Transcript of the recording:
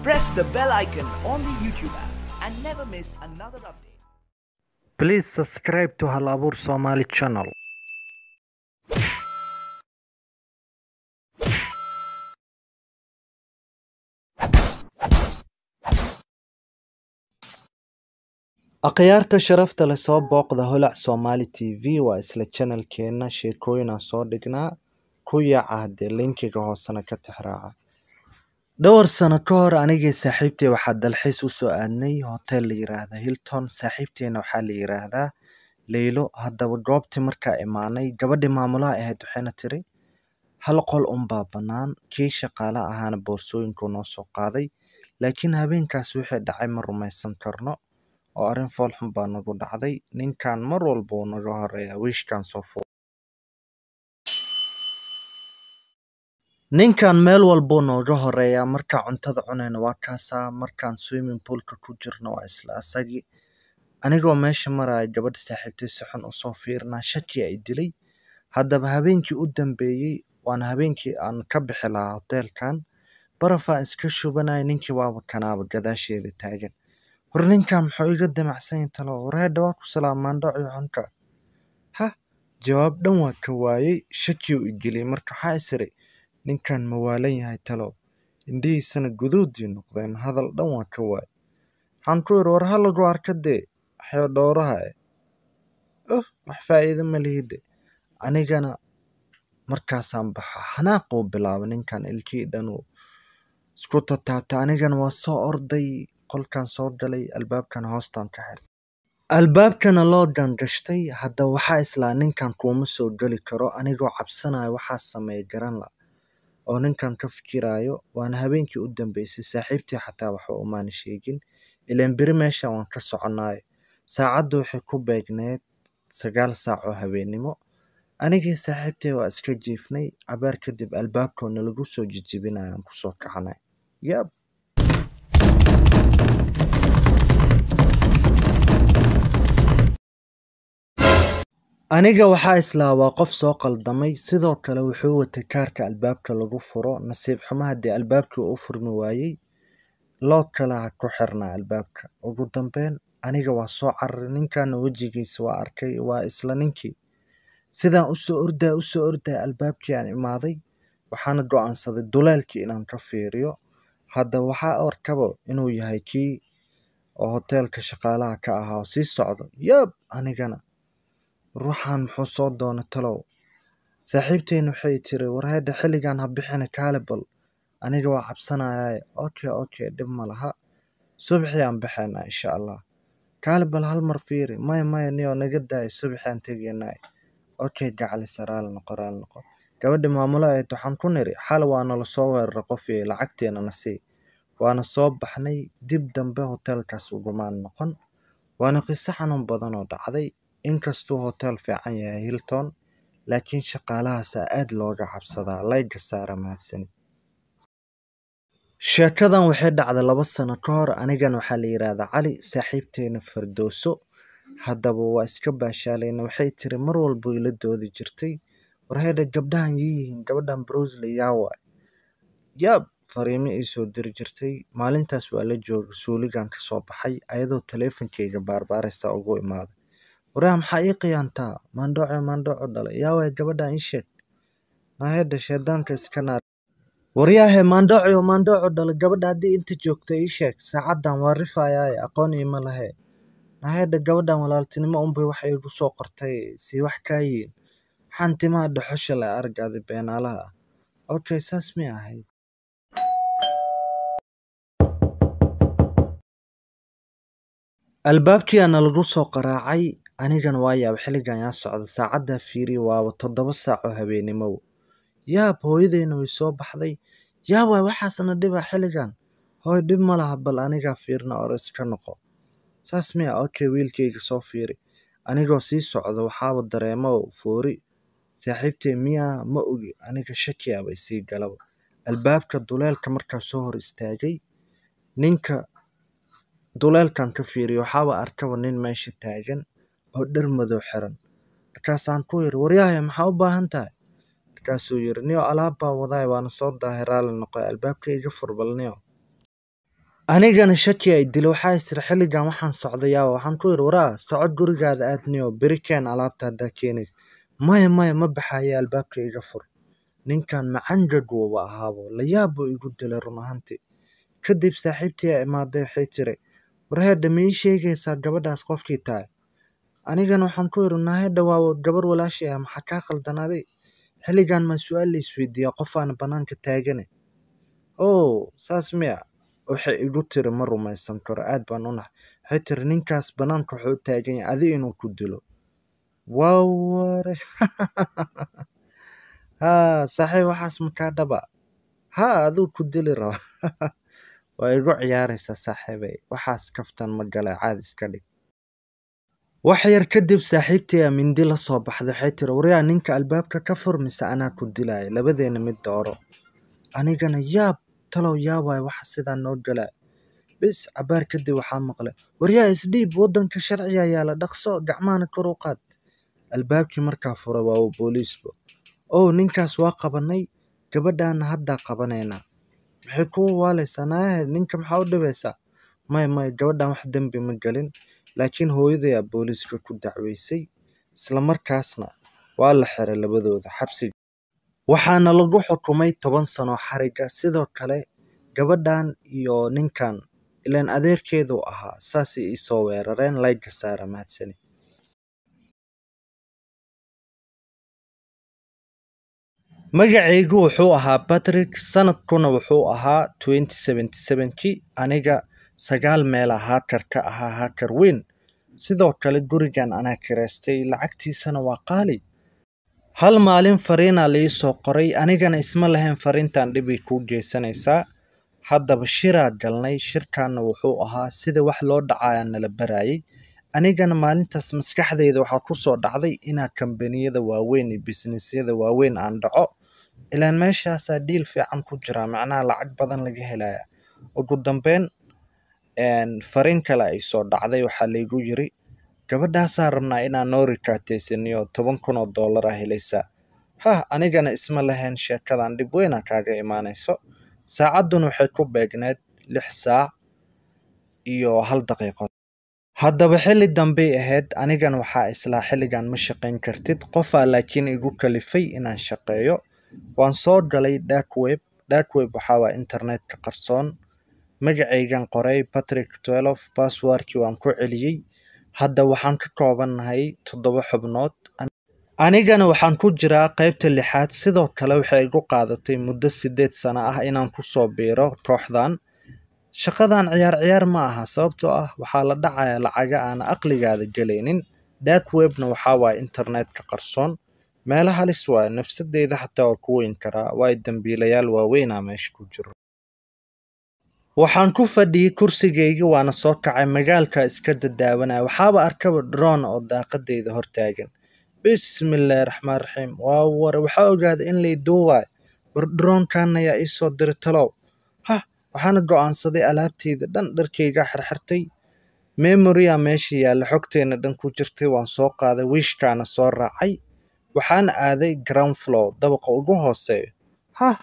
Press the bell icon on the YouTube app and never miss another update. Please subscribe to Hal Abuur Somali channel. akhyaarta sharafta leh soo booqda holac somali t v waa isla janalkeena sheekooyin aan soo dhignaa ku yaaca haddee linkiga hoosena ka tixraaca dhowr sano ka hor anigii saaxiibtey waxaa dalxiis usoo aadnay hotel la yiraahda hilton saaxiibteena waxaa la yiraahdaa leylo haddaba goobtii markaa imaanay gabadhii maamulaha ahayd waxayna tiri hal qol unbaa bannaan kii shaqaale ahaana boorsooyinkuu noo soo qaaday laakiin habeenkaas wixii dhacay ma rumaysan karno oo arrin foolxun baa nagu dhacday ninkan mar walba uu naga horeeya wiishkan soo fur ninkan meel walbuu nooga horeeyaa markaa cuntada cunayna waa kaasaa markaan swimming poolka ku jirno waa isla asagii anigoo meesha maraya gabadha saaxiibtay si xun usoo fiirinaa shaki ay dilay haddaba habeenkii u dambeeyey waana habeenkii aan ka bixi lahaa hoteelkan barafaa iska shubanaya ninkii waaba kanaaba gadaasheeda taagan war ninkan muxuu iga damacsan yahay talo wareedha waa ku salaamaandhaco xunka ha jawaab dhan waa ka waayey shakii u igeliyey marka waxaa isiri ninkan ma waalan yahay talo indhihiisana guduudii noqdeen hadal dhan waa ka waayey waxaan ku yidhi war ha lagu arka dee waxyo dhowraha eh oh wax faa'iido ma lihide anigana markaasaan baxa xanaaquu bilaabay ninkan ilkii dhanuu isku tataabtay anigana waa soo orday qolkan soo galay albaabkana hoostaan ka xiray albaabkana loo gangashtay hadda waxaa islaa ninkan kuuma soo geli karo anigoo cabsanayo waxaa sameeya garan la oo ninkan ka fikiraayo waana habeenkii u dambeysay saaxiibtii xataa waxba umaana sheegin ilaan beri meesha waan ka soconaayo saacaddu waxay ku beegneed sagaal saac oo habeennimo anigii saaxiibtay waa iska jiifnay cabaar kadib albaabkoo nalagu soo jijibinaya aan kusoo kacanay yab aniga waxaa islaa waa qof soo qaldamay sidoo kale wuxuu watay kaarka albaabka lagu furo nasiib xumo haddii albaabkii u furmi waayey lood kale ha ku xirnaa albaabka ugu dambeyn aniga waa soo cararay ninkana wejigiisa waa arkay waa isla ninkii sidaan usoo ordaa usoo ordaa albaabkii aan imaaday waxaana go-aansaday duleelkii inaan ka fiiriyo hadda waxaa arkaba inuu yahay kii oo hoteelka shaqaalaha ka ahaa oo sii socdo yab anigana ruuxan muxuu soo doona talow saaxiibteyna waxay tiri warheedha xilligan ha bixina kaale bal aniga waa cabsanayaa okay okay dhib ma laha subaxii aan baxaynaa insha allah kaale bal hal mar fiiri maya maya niyoo naga daaya subaxii aan tegaynaa okay gacali saraal noqo raal noqo gabadhi maamulo ahayd waxaan ku niri xal waa nala soo weerara qof iyo lacagteena na sii waana soo baxnay dib dambe hoteelkaas ugumaan noqon waana qiso xanuun badan oo dhacday inkastuu hotel fiican yahay hilton laakiin shaqaalahaasaa aad looga cabsadaa layga saara mahadsanid sheekadan waxay dhacday laba sano ka hor anigana waxaa la yidhaahdaa cali saaxiibteena fardooso haddaba waa iska baashaalayna waxay tiri mar walba ila doodi jirtay warheedha gabdhahan yiyihiin gabadhan brosley yaa waay yaab fariimo ii soo diri jirtay maalintaas waa la jooga suuligan ka soo baxay ayadoo taleefonkeyga baarbaaraysa ugu imaaday waraa maxaa ii qiyaantaa maandhooco maandhooco dhalay yaa waay gabadhan ii sheeg naahedha sheedaanka iska naar waryaahe maandhooco maandhooco dhalay gabadha haddii inta joogta ii sheeg saacaddan waa rifayaaye aqoon iima lahe naahedha gabadhan walaaltinimo unbay wax iigu soo qortay sii wax kaa yiin maxaan timaha dhaxosha le argaadi beenaalaha ah okay saas mi ahayd albaabkiiana lagu soo qaraacay anigana waa yaaba xilligan yaa socda saacaddaa fiiriya waaba toddoba saac oo habeennimow yaab hooyadeyna way soo baxday yaa waay waxaasna dhiba xilligan hooy dhib ma laha bal anigaa fiirna ore iska noqo saas miya okay wiilkayga soo fiiri anigoo sii socda waxaaba dareemo foori saaxiibtey miyaa ma ogi aniga shakiyaabay sii galaba albaabka duleelka markaa soo hor istaagay ninka duleelkan ka fiiriyo waxaaba arkaba nin meesha taagan oo dhar madow xiran markaasaan ku yiri waryahay maxaa u baahan tahay markaasuu yiri niyo alaab baa wadaay waana soo daahay raali noqoy albaabka iga furbalniyo anigana shaki ay dilo waxaa isiri xilligan waxaan socdayaa waxaan ku yidhi waraa socod gurigaada aadniyo beri keen alaabta haddaa keenays maya maya ma baxaya albaabka iga fur ninkan macanjad wuuba ahaabo layaab buu igu dilay run ahaantii kadib saaxiibtii aa imaaday waxay tiri warheedha ma ii sheegaysaa gabadhaas qofkii tahay anigana waxaan ku yidhi naahedha waa gabar walaashay ah maxaa kaa qaldanaaday xilligan maa su-aal la isweydiiyaa qof aan bannaanka taagane oo saas miya waxay igu tiri ma rumaysan karo aad baan u nax waxay tiri ninkaas bannaanka wuxuu u taagan yahay adi inuu ku dilo waa ware haa saaxiib waxaas makaa dhaba haa aduu ku dili raba waa igu ciyaaraysaa saaxiibay waxaas kaftan ma gala caadi iska dhig wax yar kadib saaxiibtii aa mindi la soo baxday waxay tiri waryaa ninka albaabka ka fur mise anaa ku dilaya labadeena mid dooro anigana yaab talow yaabaya waxa sidaa noo galaa bis cabaar kadib waxaa maqlay waryaa isdhiib waddanka sharciga yaala dhaqso gacmahana kor u qaad albaabkii markaa furay waa booliisba ow ninkaas waa qabanay gabadhaana haddaa qabanaynaa maxay kuu waalaysaa naayahe ninka maxaa u dhibaysaa may may gabadhan wax dembi ma gelin laakiin hooyadayaa booliiska ku dacweysay isla markaasna waa la xiray labadooda xabsiga waxaana lagu xukumay toban sano xariga sidoo kale gabadhan iyo ninkan ilaan adeerkeedu ahaa saasay iisoo weerareen layga saara mahadsani magacaygu wuxuu ahaa patrick sanadkuna wuxuu ahaa kii aniga sagaal meela haakar ka ahaa haakar weyn sidoo kale gurigan anaa kiraystay lacagtiisana waa qaali hal maalin fariinaa la ii soo qoray anigana isma lahayn fariintan dhibay kuu geysanaysaa haddaba shiraa galnay shirkanna wuxuu ahaa sida wax loo dhacayaa nala barayay anigana maalintaas maskaxdayda waxaa ku soo dhacday inaa kambaniyada waaweyn iyo bisnisyada waaweyn aan dhaco ilaan meeshaasaa dhiil fiican ku jira macnaha lacag badan laga helaya ugu dambeyn fariin kale ay soo dhacday waxaa laygu yiri gabadhaasaa rabnaa inaan noo rikaataysaniyo toban kun oo dollar ah helaysaa hah anigana isma lahayn sheekadan dhib weyna kaaga imaanayso saacadduna waxay ku beegneed lix saac iyo hal daqiiqo haddaba xilli dambey ahayd anigana waxaa islaa xilligan ma shaqayn kartid qofaa laakiin igu kalifay inaan shaqeeyo waan soo galay darkweb darkweb waxaa waa internetka qarsoon magacaygan qoray patrick twelve basswordkii waan ku celiyey hadda waxaan ka koobannahay toddoba xubnood anigana waxaan ku jiraa qaybta lixaad sidoo kale waxay igu qaadatay muddo siddeed sano ah inaan kusoo biiro kooxdan shaqadan ciyaar ciyaar ma aha sababtoo ah waxaa la dhacayaa lacaga aana aqligaada gelaynin darkwebna waxaa waaya internetka qarsoon meelo halis waaya nafsadeyda xataa waa ku weyn karaa waayo dambiilayaal waaweynaa meesha ku jiro waxaan ku fadhiyey kursigaygii waana soo kacay magaalka iska dadaawanaya waxaaba arkaba droon oo daaqadeyda hortaagan bismillaahi raxmaan raxiim waa ware waxaa ogaaday in lay duubayo war droonkan ayaa iisoo diray talow hah waxaana go'aansaday alaabteyda dhan dharkayga xirxirtay memorya meesha yaalla xogteena dhan ku jirtay waan soo qaaday wiishkaana soo raacay waxaana aaday ground floor dabaqa ugu hooseeyo hah